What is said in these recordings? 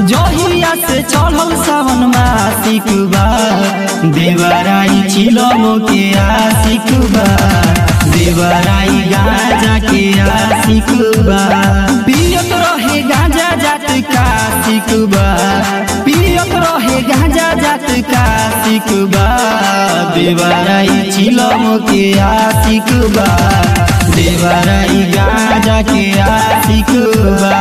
जहिया से चढ़ल सावन मासिक बा देवराई चिलम के आशिक बा देवराई गाजा के आशिक बा पियत रहे गाजा जात का सिक बा पियत रहे गाजा जात का सिक बा देवराई चिलम के आशिक बा देवराई गाजा के आशिक बा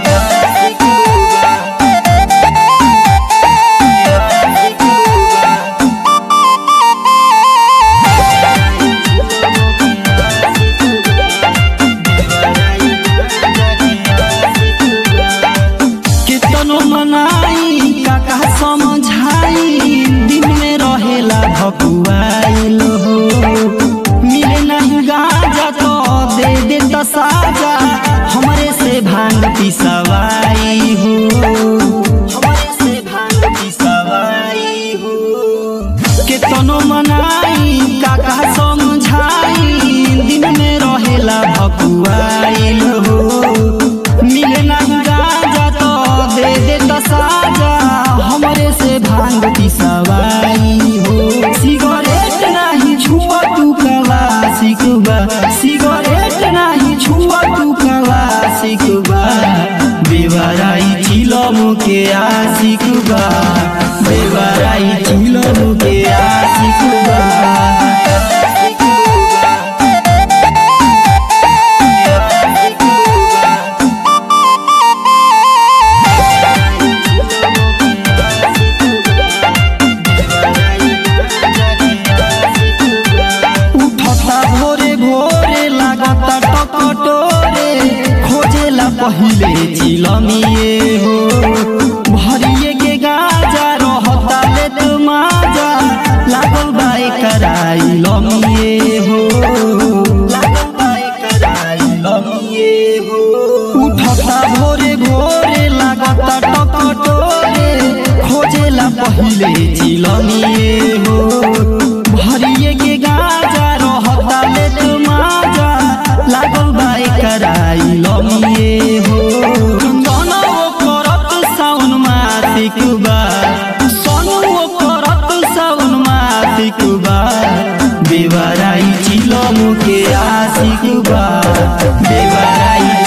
केतनो मनाई काका समझाई दिन में रहेला भकुआइल हो मिले नहीं गाजा तो दे दे तो साजा हमरे से भांग पिसवाई हो हमरे से भांग पिसवाई हो केतनो मनाई काका समझाई दिन में रहेला भकुआइल हो मिले ना गाजा तो दे दे तो साजा हमरे से भांग पिसवाई हो सिगरेट नाही छुआ तू कला सिकबा सिगरेट नाही छुआ तू कला सिकबा बेवराई चिलम के आशिकबा बेवराई चिलम के आशिकबा उठता भोरे भोरे लागता टकटोरे खोजेला पहिले चिलमिए हो भरिए के गाजा रहता ले तू माजा लागल बाई कराई लमिए हो लागल बाई कराई लमिए हो उठता भोरे भोरे लागता टकटोरे खोजेला पहिले चिलमिए हो भरिए के गाजा रहता ले तू माजा लागल बाई कराई लमिए हो जनौ करत साउन मासिक बा सनु करत साउन मासिक बा बेवराई चिलम के आशिक बा बेवराई